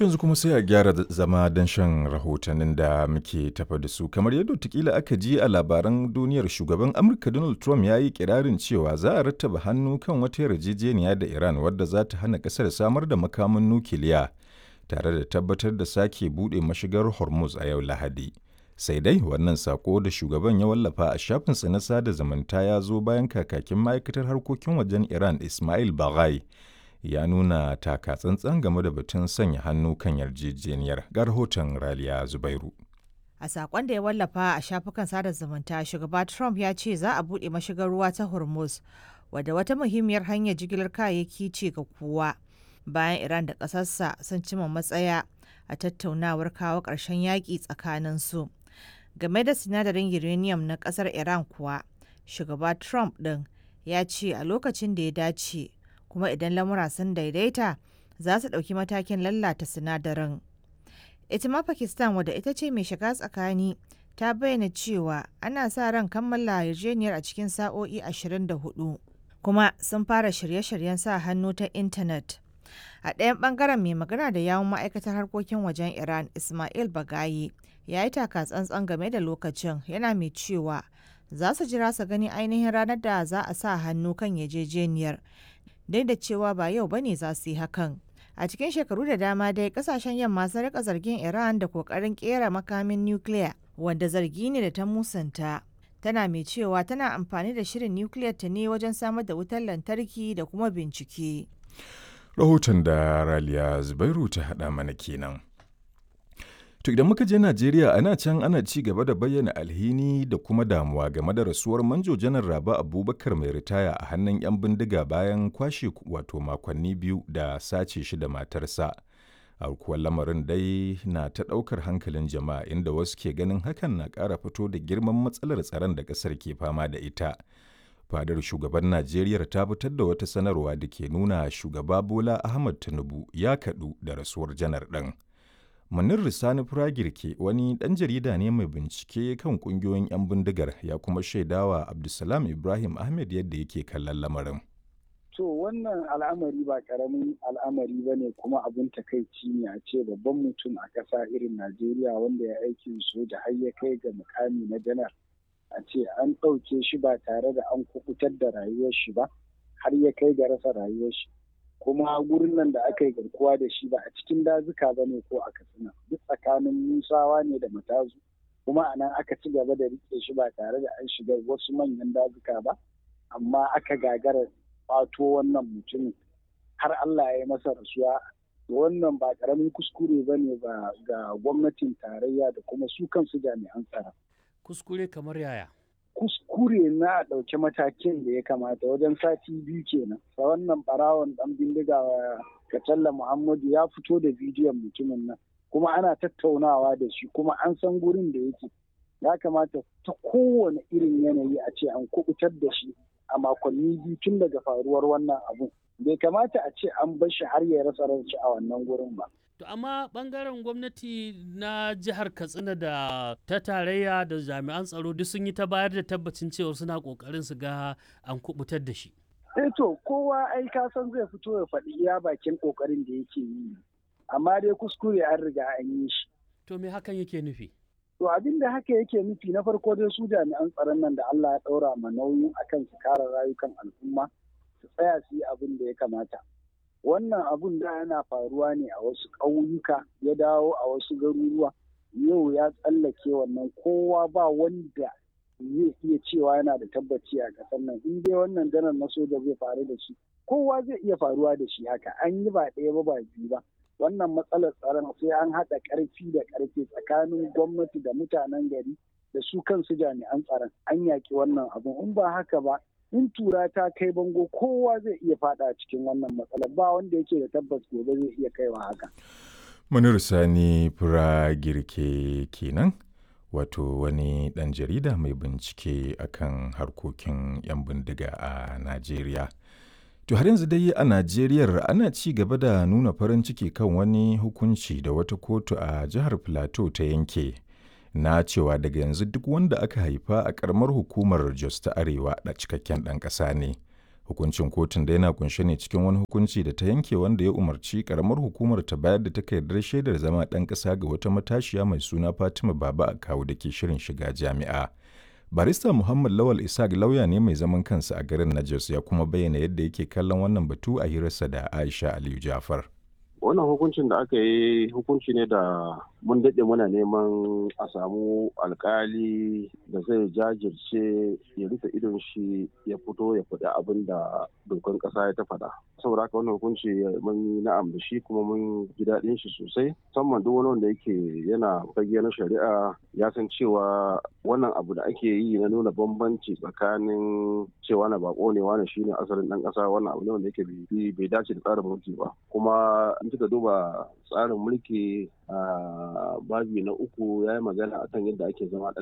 yanzu kuma sai a gyara zama don shan rahotannin da muke tafa da su kamar yadda tukila aka ji a labaran duniyar shugaban amurka donald trump ya yi kirarin cewa za a rattaba hannu kan wata yarjejeniya da iran wadda za ta hana kasar samar da makamin nukiliya tare da tabbatar da sake buɗe mashigar hormuz a yau lahadi sai dai wannan sako da shugaban ya wallafa a shafinsa na sada zumunta ya zo bayan kakakin ma'aikatar harkokin wajen iran ismail baghai ya nuna taka tsantsan game da batun sanya hannu kan yarjejeniyar ga rahoton raliya zubairu a sakon da ya wallafa a shafukan sada zumunta shugaba trump ya ce za a buɗe mashigar ruwa ta hormuz wadda wata muhimmiyar hanyar jigilar kayayyaki ce ga kowa bayan iran da ƙasarsa sun cima matsaya a tattaunawar kawo ƙarshen yaƙi tsakanin su game da sinadarin uranium na ƙasar iran kuwa shugaba trump ɗin ya ce a lokacin da ya dace kuma idan lamura sun daidaita za su ɗauki matakin lallata sinadarin. ita ma pakistan wadda ita ce mai shiga tsakani ta bayyana cewa ana sa ran kammala yarjejeniyar a cikin sa'o'i 24 kuma sun fara shirye-shiryen sa hannu ta intanet a ɗayan ɓangaren mai magana da yawun ma'aikatar harkokin wajen iran ismail bagayi ya yi taka tsantsan game da lokacin yana mai cewa za su jira su gani ainihin ranar da za a sa hannu kan yarjejeniyar duk da cewa ba yau bane za su yi hakan a cikin shekaru da dama dai kasashen yamma sun rika zargin iran da kokarin kera makamin nukiliya wanda zargi ne da ta musanta tana mai cewa tana amfani da shirin nukiliyar ta ne wajen samar da wutar lantarki da kuma bincike rahoton da raliya zubairu ta haɗa mana kenan To idan muka je Najeriya ana can ana ci gaba da bayyana alhini da kuma damuwa game da rasuwar manjo janar Raba Abubakar mai ritaya a hannun 'yan bindiga bayan kwashe wato makonni biyu da sace shi da matarsa. Aukuwar lamarin dai na ta ɗaukar hankalin jama'a inda wasu ke ganin hakan na ƙara fito da girman matsalar tsaron da ƙasar ke fama da ita. Fadar shugaban Najeriya ta fitar da wata sanarwa da ke nuna shugaba Bola Ahmad Tinubu ya kaɗu da rasuwar janar ɗin. Munir Risani Firagirke wani ɗan jarida ne mai bincike kan ƙungiyoyin 'yan bindigar ya kuma shaidawa Abdulsalam Ibrahim Ahmed yadda yake kallon lamarin. To wannan al'amari ba ƙaramin al'amari ba ne kuma abin takaici ne a ce babban mutum a ƙasa irin Najeriya wanda ya aikin soja har ya kai ga mukami na janar. A ce an ɗauke shi ba tare da an kukutar da rayuwar shi ba har ya kai ga rasa rayuwar shi. kuma gurin nan da aka yi garkuwa da shi ba a cikin dazuka ba ne ko a katsina duk tsakanin musawa ne da matazu kuma a nan aka ci gaba da rike shi ba tare da an shiga wasu manyan dazuka ba amma aka gagara fato wannan mutumin har Allah ya yi masa rasuwa wannan ba karamin kuskure ba ne ga gwamnatin tarayya da kuma su kansu jami'an tsaro. Kuskure kamar yaya? kuskure na ɗauki matakin da ya kamata wajen sati biyu kenan sa wannan barawon ɗan bindiga Katalla Muhammadu ya fito da bidiyon mutumin nan kuma ana tattaunawa da shi kuma an san gurin da yake ya kamata ta kowane irin yanayi a ce an kubutar da shi a makonni biyu tun daga faruwar wannan abu bai kamata a ce an bar shi har ya rasa ranci a wannan gurin ba To amma bangaren gwamnati na jihar Katsina da ta tarayya da jami'an tsaro duk sun yi ta bayar da tabbacin cewa suna kokarin su ga an kubutar da shi. Eh to kowa ai ka san zai fito ya faɗi iya bakin kokarin da yake yi. Amma dai kuskure an riga an yi shi. To me hakan yake nufi? To abin da haka yake nufi na farko dai su jami'an tsaron nan da Allah ya ɗaura ma nauyin akan su kare rayukan al'umma su tsaya su yi abin da ya kamata. wannan abun da yana faruwa ne a wasu ƙauyuka ya dawo a wasu garuruwa yau ya tsallake wannan kowa ba wanda zai iya cewa yana da tabbaci a ƙasar nan in dai wannan janar na soja zai faru da shi kowa zai iya faruwa da shi haka an yi ba ɗaya ba ba biyu ba wannan matsalar tsaron sai an haɗa ƙarfi da ƙarfe tsakanin gwamnati da mutanen gari da su kansu jami'an tsaron an yaƙi wannan abun in ba haka ba in tura ta kai bango kowa zai iya fada cikin wannan matsalar ba wanda yake da tabbas gobe zai iya kaiwa haka. Munir Sani Fura Girke kenan wato wani ɗan jarida mai bincike akan harkokin 'yan bindiga a Najeriya. To har yanzu dai a Najeriya ana ci gaba da nuna farin ciki kan wani hukunci da wata kotu a jihar Plateau ta yanke. na cewa daga yanzu duk wanda aka haifa a karamar hukumar Jos ta Arewa da cikakken ɗan ƙasa ne. Hukuncin kotun da yana kunshe ne cikin wani hukunci da ta yanke wanda ya umarci karamar hukumar ta bayar da takardar shaidar zama ɗan ƙasa ga wata matashiya mai suna Fatima Baba a kawu da ke shirin shiga jami'a. Barista Muhammad Lawal Isaac lauya ne mai zaman kansa a garin na Jos ya kuma bayyana yadda yake kallon wannan batu a hirarsa da Aisha Aliyu Jafar. wannan hukuncin da aka yi hukunci ne da mun daɗe muna neman a samu alkali da zai jajirce ya rufe idon shi ya fito ya faɗi abin da dokan ƙasa ya ta faɗa saboda haka wannan hukunci mun yi na'am da shi kuma mun ji daɗin shi sosai musamman duk wani wanda yake yana fage na shari'a ya san cewa wannan abu da ake yi na nuna bambanci tsakanin cewa na bako ne wani shine asalin ɗan ƙasa wannan abu ne wanda yake bai dace da tsarin mulki ba kuma in kika duba tsarin mulki a babi na uku ya yi magana akan yadda ake zama